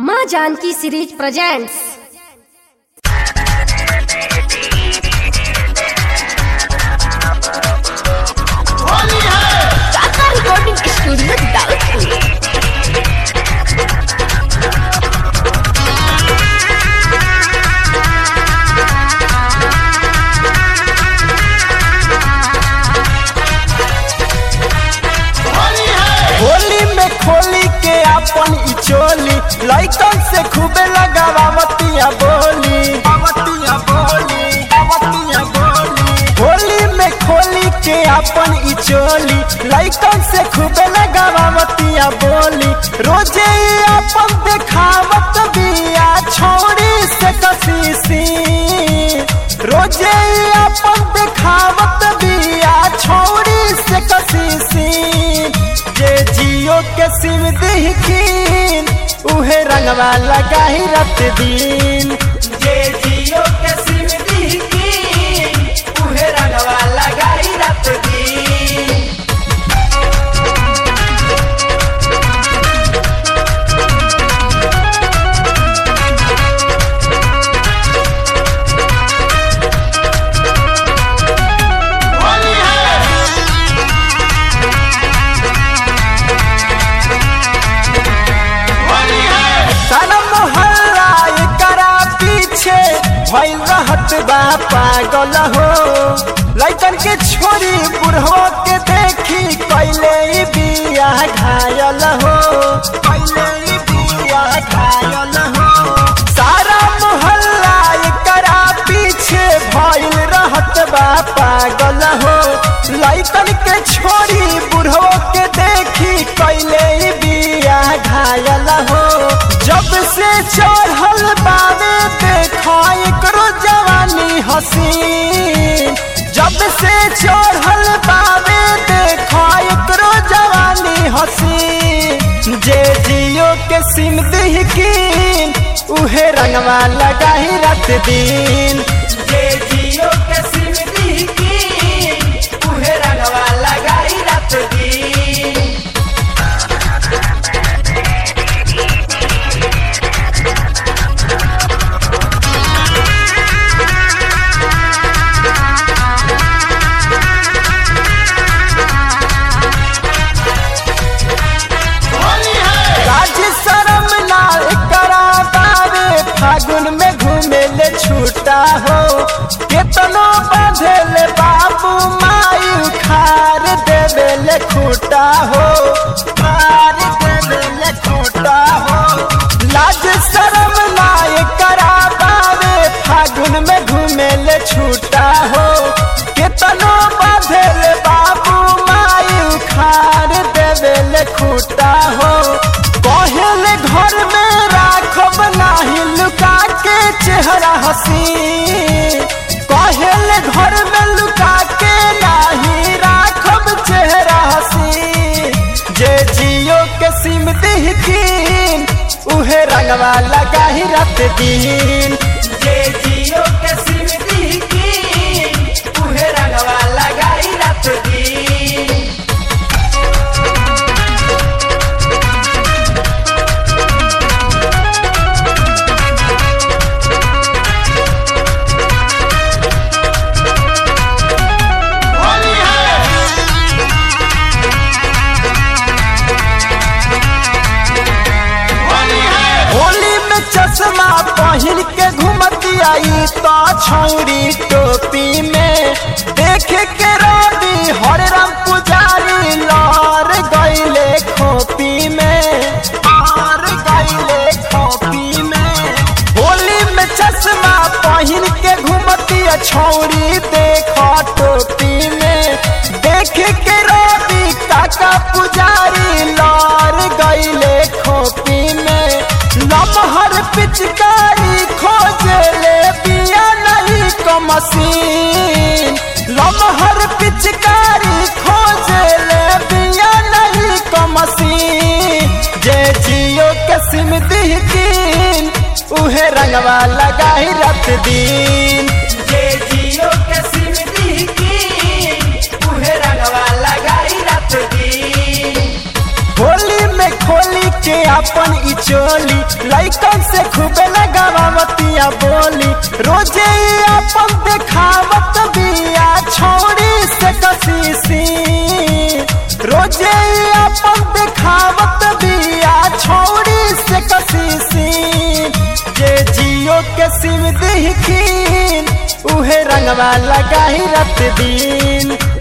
माँ Janki series presents Tata recording studio Daudpur Holi में खोली के अपन ई चोली लइकन से खूबे लगावतिया बोली अवतिया बोली अवतिया बोली होली में खोली के अपन ई चोली लइकन से खूबे लगावतिया बोली रोजे ई अपन देखावत बिया छोड़ी से कसीसी रोजे ई अपन देखावत बिया छोड़ी से कसीसी जे जियो के सिम दिखीन उहे रंगवा लगाही रत दिन जे जियो के सिम दिखीन उहे रंगवा लगाही रत दिन सारा मोहल्ला एकरा पीछे भइल रहत बा पागल हो लइकन के छोरी बुढ़वा के देखी कैले ई बिया घायल हो कैले ई बिया घायल हो सारा मोहल्ला एकरा पीछे भइल रहत बा पागल हो लइकन के छोरी बुढ़वा के देखी कैले ई बिया घायल हो जब से चढ़ल बावे देखा एकरो जवानी हसीन जब से चढ़ल बावे देखा एकरो जवानी हसीन जे जियो के सिम दिहकीन उहे रंगवा लगाही रात दिन जे जियो के सिम दिहकीन उहे रंगवा लगाही रात दिन राज शरम ना करा बावे फागुन में घूमे ले छूटा हो केतनो बांधे ले बाबू माई उखार देवे ले खूटा हो खार देवे ले खूटा हो लाज शरम ना करा बावे फागुन में घूमे ले छूटा हो केतनो बांधे ले बाबू माई उखार देवे ले खूटा हो कहले घर में राखब नाही लुका के चेहरा हसी कहले घर में लुका के नाही राखब चेहरा हसी जे जियो के सिम दिहकीन उहे रंगवा लगाही रात दिन जे जियो के सिम दिहकीन उहे रंगवा लगाही रात दिन होली में चश्मा पहन के घूमती आई तो छौरी टोपी में देखे के रवि हरे राम पुजारी लर गईले खोपी में और गईले खोपी में होली में चश्मा पहन के घूमती छौरी देख टोपी में देखे के रवि काका पुजारी लर गईले खोपी में लमहर पिचकारी खोजे ले बिया नहीं को मशीन लमहर पिचकारी खोजे ले बिया नहीं को मशीन जे जियो के सिम दिहकीन उहे रंगवा लगाही रात दिन जे जियो के सिम दिहकीन उहे रंगवा लगाही रात दिन होली में खोली के अपन ई चोली लइकन से खूबे लगावतिया बोली रोजे ई अपन देखावत बिया छोड़ी से कसीसी रोजे ई अपन देखावत बिया छोड़ी से कसीसी जे जियो के सिम दिखीन उहे रंगवा लगाही रत दिन